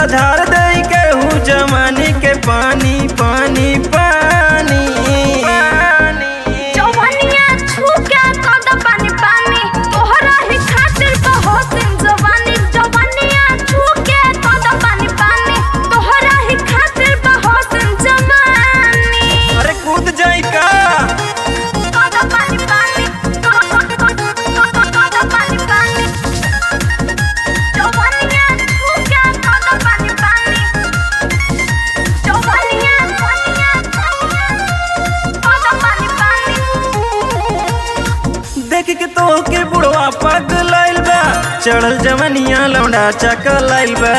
धार दे केहू जमानी के पानी पानी पानी पानी जवानिया छूके कद पानी पानी तोहरा ही खातिर बहुत जवानी जवानिया छूके कद पानी पानी तोहरा ही खातिर बहुत जवानी अरे कूद जाई का कद पानी पानी कद पानी पानी जवानिया छूके कद पानी पानी जवानिया कद पानी पानी देख के तो के बुढ़वा पग लाइल बा चढ़ल जवनिया लौंडा चकल लाइल बा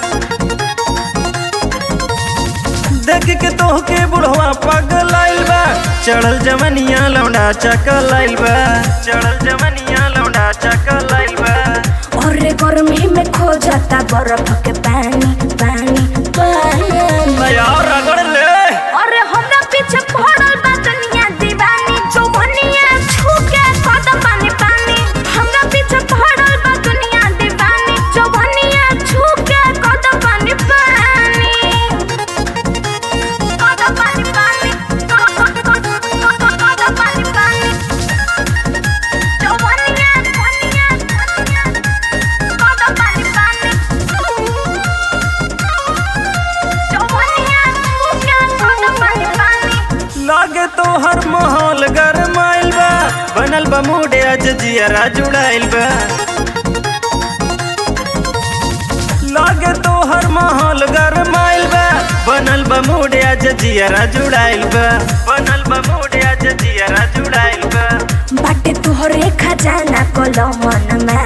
देख के तो के बुढ़वा पग लाइल बा चढ़ल जवनिया लौंडा चकल लाइल बा चढ़ल जवनिया लौंडा चकल लाइल बा और गर्मी में खो जाता बर्फ के पानी पानी पानी यार रगड़ ले अरे हमरा पीछे पड़ल बा दुनिया दीवानी जवानिया छूके कद पानी पानी हमरा पीछे पड़ल बा दुनिया दीवानी जवानिया छूके कद पानी पानी कद पानी पानी कद पानी पानी जवानिया जवानिया कद पानी पानी जवानिया छूके कद पानी पानी लागे तो हर माहौल गरमाइल बा बनल बा मूडे आज जियरा जुड़ाइल बा लागे तो हर माहौल गरमाइल बा बनल बा मूडे आज जियरा जुड़ाइल बा बनल बा मूडे आज जियरा जुड़ाइल बा बाटे तोहरे खजाना कलमन में